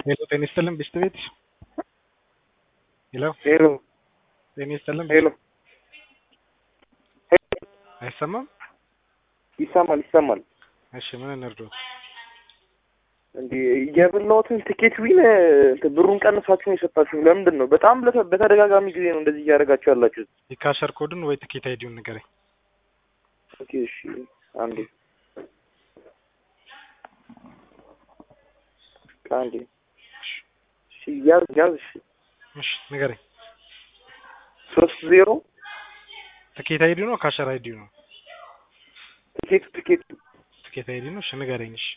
ሄሎ ጤና ይስጥልን ቢስት ቤት ሄሎ ሄሎ ጤና ይስጥልን ሄሎ አይሰማም ይሰማል ይሰማል። እሺ ምን እንርዳው እንዲ የበላሁትን ትኬት ዊን እንትን ብሩን ቀንሳችሁ ነው የሰጣችሁ። ለምንድን ነው? በጣም ለተ- በተደጋጋሚ ጊዜ ነው እንደዚህ እያደረጋችሁ ያላችሁት። የካሸር ኮድን ወይ ትኬት አይዲውን ንገረኝ ኦኬ እሺ፣ አንዴ አንዴ እሺ፣ ያዝ ያዝ። እሺ እሺ ንገረኝ ሶስት ዜሮ ትኬት አይዲው ነው ካሸር አይዲው ነው ትኬቱ ትኬቱ ትኬት አይዲ ነው እሺ ንገረኝ እሺ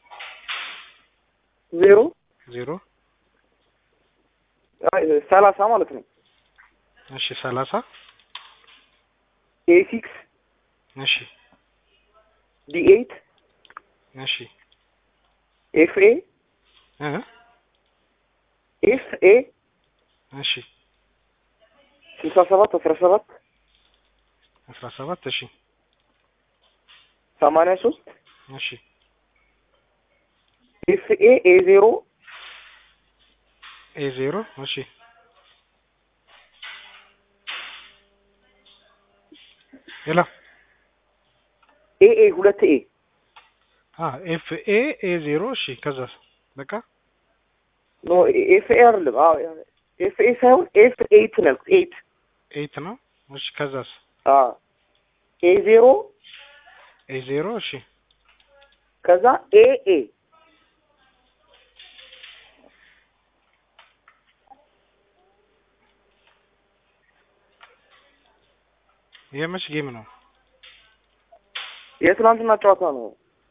ዜሮ ዜሮ አይ ሰላሳ ማለት ነው እሺ ሰላሳ ኤ ሲክስ እሺ ዲ ኤይት እሺ ኤፍ ኤ እ ኤፍ ኤ እሺ ስልሳ ሰባት አስራ ሰባት አስራ ሰባት እሺ ሰማንያ ሶስት እሺ ኤፍ ኤ ኤ ዜሮ ኤ ዜሮ እሺ ሄሎ ኤ ኤ ሁለት ኤ አ ኤፍ ኤ ኤ ዜሮ እሺ ከዛስ በቃ ኖ ኤፍ ኤ አይደለም። አዎ ኤፍ ኤ ሳይሆን ኤፍ ኤይት ነው ያልኩት። ኤይት ኤይት ነው እሺ ከዛስ አዎ ኤ ዜሮ ኤ ዜሮ እሺ ከዛ ኤ ኤ የመች ጌም ነው የትናንትና ጨዋታ ነው።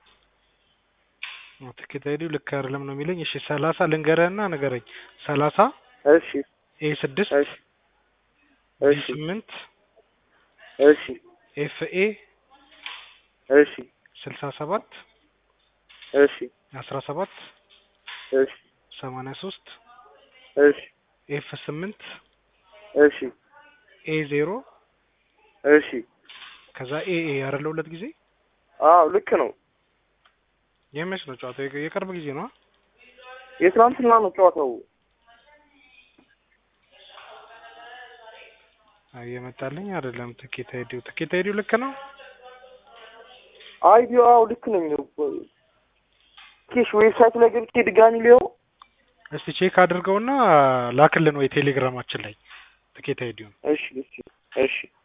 ትኬት አይዲው ልክ አይደለም ነው የሚለኝ እሺ ሰላሳ ልንገርህና ንገረኝ ሰላሳ እሺ ኤ ስድስት እሺ ቢ እሺ ስምንት እሺ ኤፍ ኤ እሺ ስልሳ ሰባት እሺ አስራ ሰባት እሺ ሰማንያ ሶስት እሺ ኤፍ ስምንት እሺ ኤ ዜሮ እሺ ከዛ ኤ ኤ ያረለ ሁለት ጊዜ አዎ ልክ ነው። የመች ነው ጨዋታው? የቅ- የቅርብ ጊዜ ነው። የትናንትና ነው ጨዋታው። አይ የመጣልኝ አይደለም ትኬት አይዲው ትኬት አይዲው ልክ ነው። አይዲዮ አዎ ልክ ነው የሚለው ኬሽ ዌብሳይት ላይ ገብቼ ድጋሚ ሊሆን እስቲ ቼክ አድርገውና ላክልን ወይ ቴሌግራማችን ላይ ትኬት አይዲውን እሺ እሺ እሺ